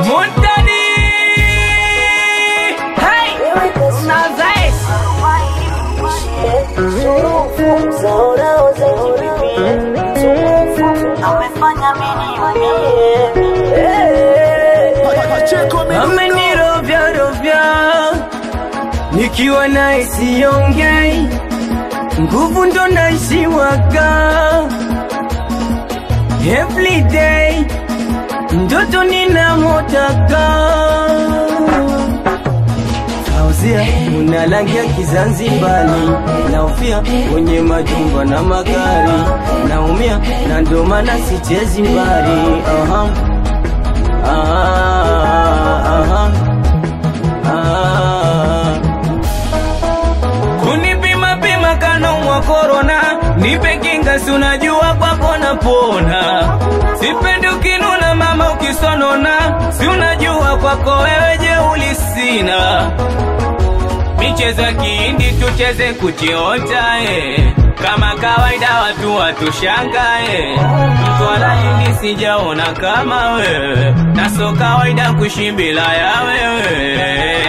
Montani Hey Nazais amefanya mimi amenirovya rovya nikiwa naye siongei nguvu ndo naishiwaga everyday ndoto ninamotaka Fauzia unalangia Kizanzibari, naufia kwenye majumba na magari, naumia na ndo maana sichezi mbali. Aha. Ah, aha. Ah. Kunipima pima kanaumwa korona, nipe kinga, si unajua kwako napona. Sipendi ukinuna mama, ukisonona, si unajua kwako wewe jeuli sina. Michezo ya kihindi tucheze kuchiota eh. Kama kawaida watu watushangae, mtwala hindi sijaona kama wewe, na so kawaida kuishi bila ya wewe.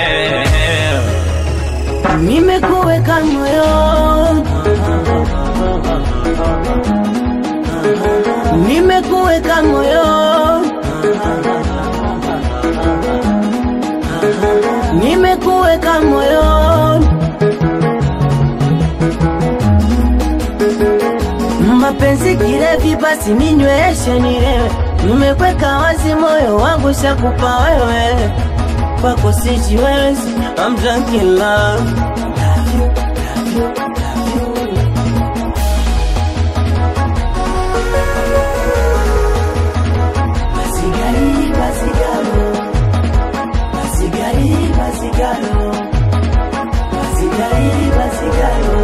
nimekuweka moyo nimekuweka moyo nimekuweka moyo mapenzi kirevi basi ninyweshe nilewe nimekweka wazi moyo wangu shakupa wewe kwako sijiwezi I'm drunk in love. Masigari, masigaro. Masigari, masigaro. Masigari, masigaro.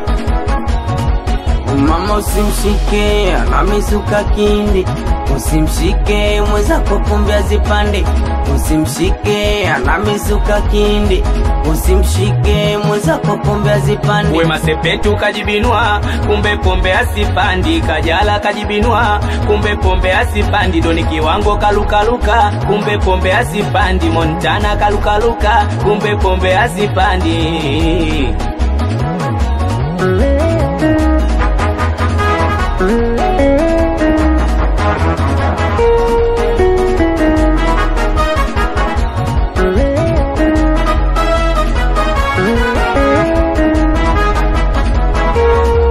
Mama usimshike anamisuka kindi, usimshike mwenzako kumbe azipande, usimshike anamisuka kindi, usimshike mwenzako kumbe azipande. Wema Sepetu kajibinua, kumbe pombe asipandi, Kajala kajibinua, kumbe pombe asipandi, Doni Kiwango kalukaluka, kumbe pombe asipandi, Montana kalukaluka, kumbe pombe asipandi.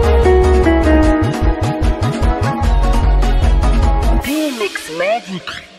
Phoenix Magic.